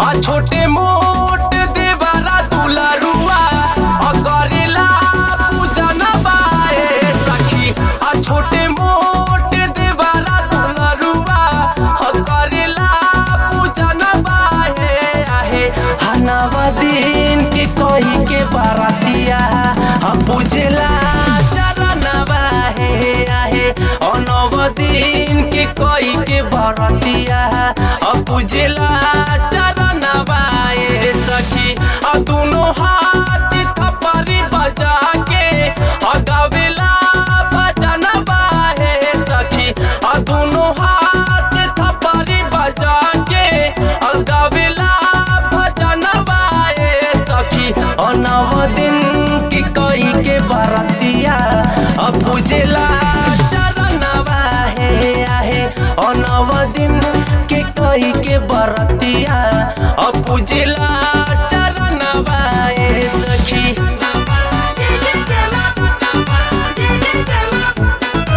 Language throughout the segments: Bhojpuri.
आ छोटे मोट देवरा दुलरुआ आ करेला पूजन बाए सखी आ छोटे मोट देवरा दुलरुआ आ करेला पूजन बाए आहे हनावा दिन के कही के बारातिया आ पूजेला चरणवा हे आहे अनव दिन के कही के बारातिया आ पूजेला चरणवा ए सखी आ दुनो हाथ थपरी बजा के आ गावेला भजनवा हे सखी आ दुनो हाथ थपरी बजा के आ गावेला भजनवा ए सखी आ नव दिन की कई के बरतिया आ पूजेला चरणवा हे आहे आ नव दिन के कई के बरतिया आ पूजेला चरणवा ए सखी जय जय जय मां जय जय जय मां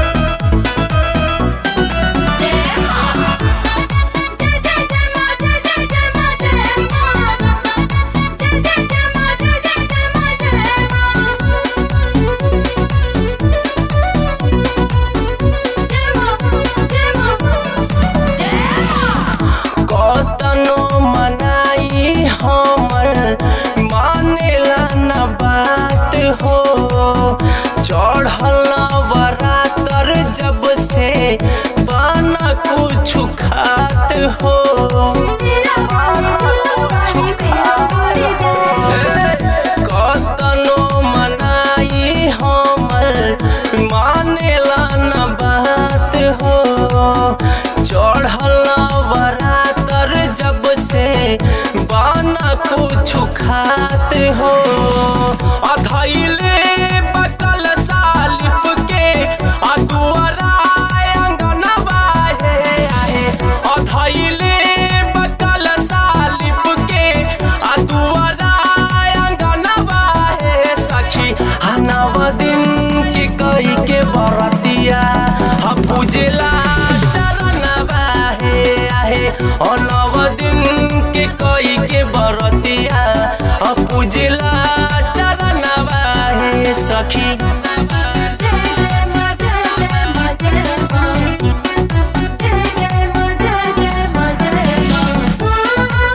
जय मां जय जय जय मां जय जय जय मां जय मां जय जय जय मां जय जय जय मां जय मां जय मां जय मां जय मां कतनो मनाई हमर मानेला न बात हो चढ़ल बरातर जब से पाना कुछ खात हो तेरा पानी पानी पिया पड़ी जाए कतनो मनाई हमर मानेला न बात हो चढ़ल बरातर जब से बाना कुछ खात हो अधैले बकल सालिप के आ दुआरा अंगनवा हे आहे अधैले बकल सालिप के आ दुआरा अंगनवा हे सखी हनव दिन के कई के बरतिया आ पूजेला चरणवा हे आहे अनव दिन के कई के बरतिया आ पूजेला चरणवा हे सखी जय जय मां जय जय मां जय मां जय जय मां जय जय मां जय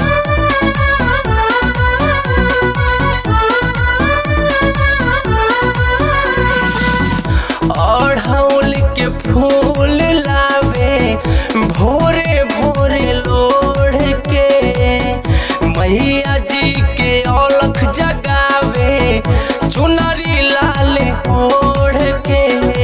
अढ़ौल के फूल लावे भोरे भोरे लोढ़ के मैया जी के औलख जगावे चुनरी लाल ओढ़ के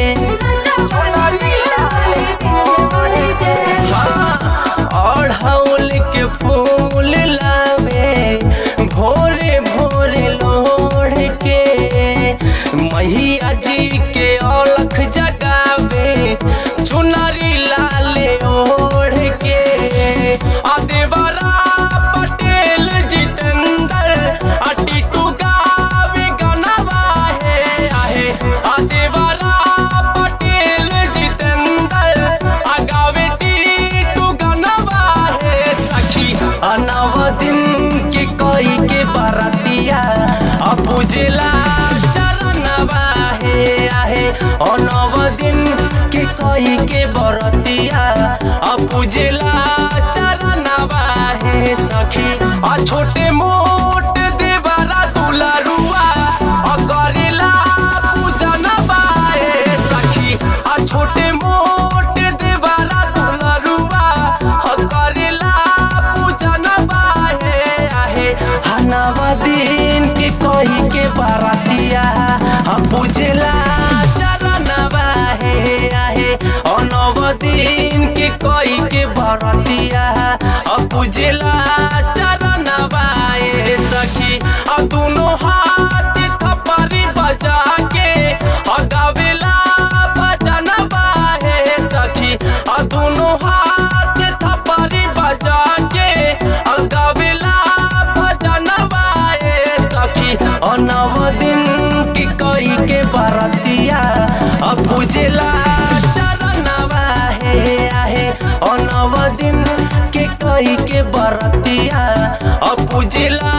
हाँ, अढ़ौल के फूल लावे भोरे भोरे लोढ़ के मैया जी के औलख जगावे चुनरी लाल ओढ़ के आ देवरा पटेल जितेंद्र आ टीटू गावे गनवा हे आहे आ देवरा पटेल जितेंद्र आ गावे टीटू गनवा हे सखी आ नव दिन के कई के बरतिया आ पूजेला चरणवा हे आहे आ नव दिन के कई के बरतिया आ पूजेला चरणवा हे सखी आ छोटे मोट देवरा दुलरुआ आ करेला पूजन बाए सखी आ छोटे मोट देवरा दुलरुआ आ करेला पूजन बाए आहे हनवा दिन के कही के बारातिया आ पूजेला चरणवा हे आहे अनव दिन के कई के बरतिया आ पूजेला चरणवा ए सखी आ दुनो हाथ थपरी बजा के आ गावेला भजनवा हे सखी आ दुनो हाथ थपरी बजा के आ गावेला भजनवा ए सखी आ नव दिन की कई के बरतिया आ पूजेला चरणवा हे आहे अनव दिन के कई के बरतिया आ पूजला